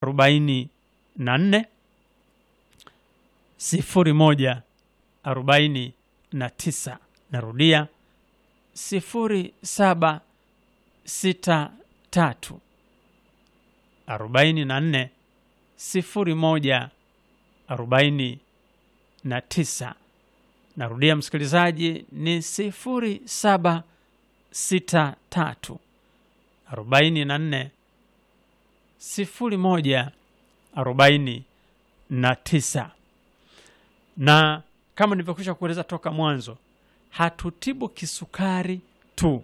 arobaini na nne sifuri moja arobaini na tisa. Narudia sifuri saba sita tatu arobaini na nne sifuri moja arobaini na tisa. Narudia msikilizaji, ni sifuri saba sita tatu arobaini na nne sifuri moja arobaini na tisa. Na kama nilivyokwisha kueleza toka mwanzo, hatutibu kisukari tu,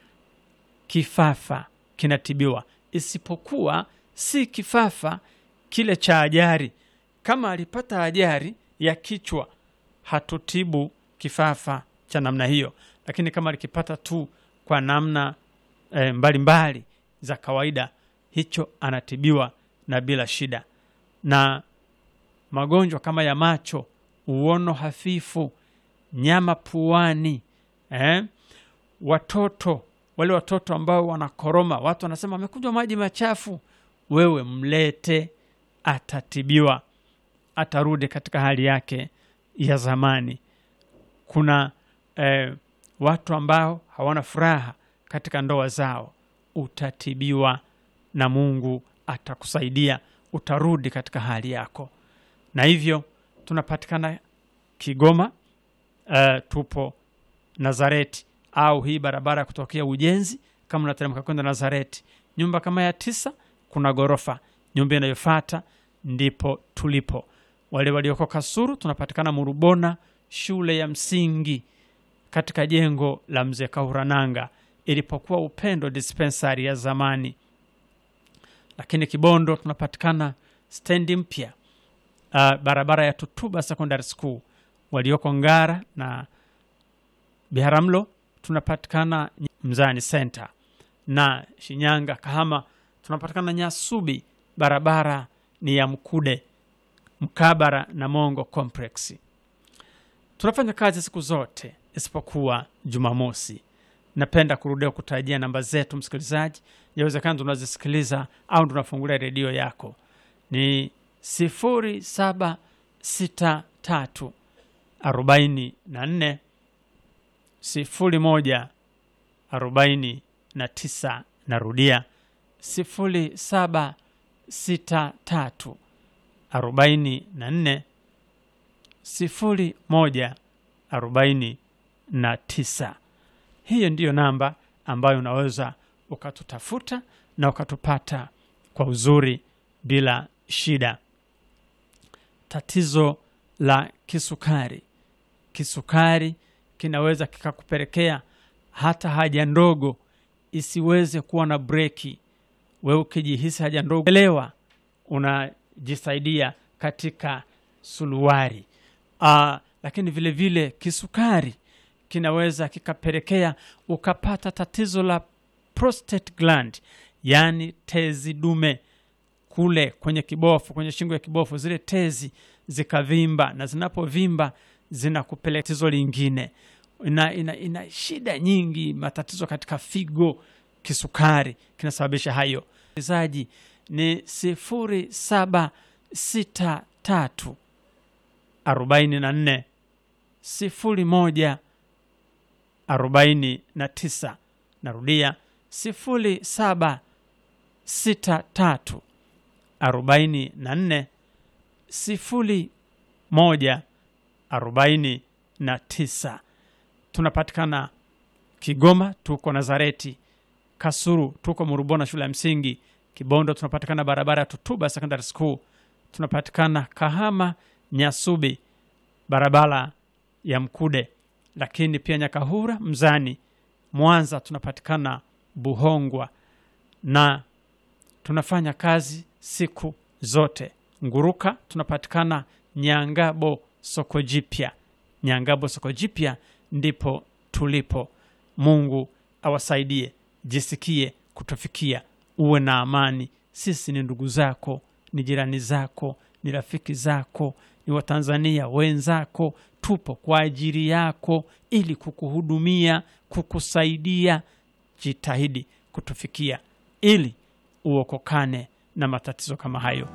kifafa kinatibiwa, isipokuwa si kifafa kile cha ajali. Kama alipata ajali ya kichwa, hatutibu kifafa cha namna hiyo, lakini kama alikipata tu kwa namna e, mbalimbali za kawaida, hicho anatibiwa na bila shida. Na magonjwa kama ya macho, uono hafifu, nyama puani, eh? watoto wale watoto ambao wanakoroma, watu wanasema amekunywa maji machafu, wewe mlete, atatibiwa, atarudi katika hali yake ya zamani. Kuna eh, watu ambao hawana furaha katika ndoa zao, utatibiwa na Mungu atakusaidia, utarudi katika hali yako. Na hivyo tunapatikana Kigoma, eh, tupo Nazareti au hii barabara ya kutokea Ujenzi, kama unateremka kwenda Nazareti, nyumba kama ya tisa, kuna ghorofa, nyumba inayofuata ndipo tulipo. Wale walioko Kasuru tunapatikana Murubona, shule ya msingi katika jengo la mzee Kahurananga ilipokuwa Upendo dispensary ya zamani. Lakini Kibondo tunapatikana stendi mpya, uh, barabara ya Tutuba Secondary School. Walioko Ngara na Biharamulo tunapatikana Mzani Center, na Shinyanga Kahama tunapatikana Nyasubi, barabara ni ya Mkude mkabara na Mongo Complex. Tunafanya kazi siku zote isipokuwa Jumamosi. Napenda kurudia kutajia namba zetu, msikilizaji, yawezekana tunazisikiliza au tunafungulia redio yako, ni sifuri saba sita tatu arobaini na nne sifuri moja arobaini na tisa. Narudia sifuri saba sita tatu arobaini na nne sifuri moja arobaini na tisa. Hiyo ndiyo namba ambayo unaweza ukatutafuta na ukatupata kwa uzuri bila shida. Tatizo la kisukari, kisukari kinaweza kikakupelekea hata haja ndogo isiweze kuwa na breki. Wewe ukijihisi haja ndogo, elewa unajisaidia katika suluwari. Aa, lakini vile vile kisukari kinaweza kikapelekea ukapata tatizo la prostate gland, yaani tezi dume kule kwenye kibofu, kwenye shingo ya kibofu, zile tezi zikavimba, na zinapovimba zinakupeleka tatizo lingine. Ina, ina, ina shida nyingi, matatizo katika figo. Kisukari kinasababisha hayo. Zaji ni sifuri saba sita tatu arobaini na nne sifuri moja arobaini na tisa. Narudia sifuri saba sita tatu arobaini na nne sifuri moja arobaini na tisa. Tunapatikana Kigoma, tuko Nazareti. Kasuru tuko Murubona, shule ya msingi. Kibondo tunapatikana barabara ya Tutuba Secondary School. Tunapatikana Kahama Nyasubi, barabara ya Mkude, lakini pia Nyakahura Mzani. Mwanza tunapatikana Buhongwa, na tunafanya kazi siku zote. Nguruka tunapatikana Nyangabo soko jipya. Nyangabo soko jipya ndipo tulipo. Mungu awasaidie, jisikie kutufikia, uwe na amani. Sisi ni ndugu zako, ni jirani zako, ni rafiki zako, ni Watanzania wenzako. Tupo kwa ajili yako ili kukuhudumia, kukusaidia. Jitahidi kutufikia ili uokokane na matatizo kama hayo.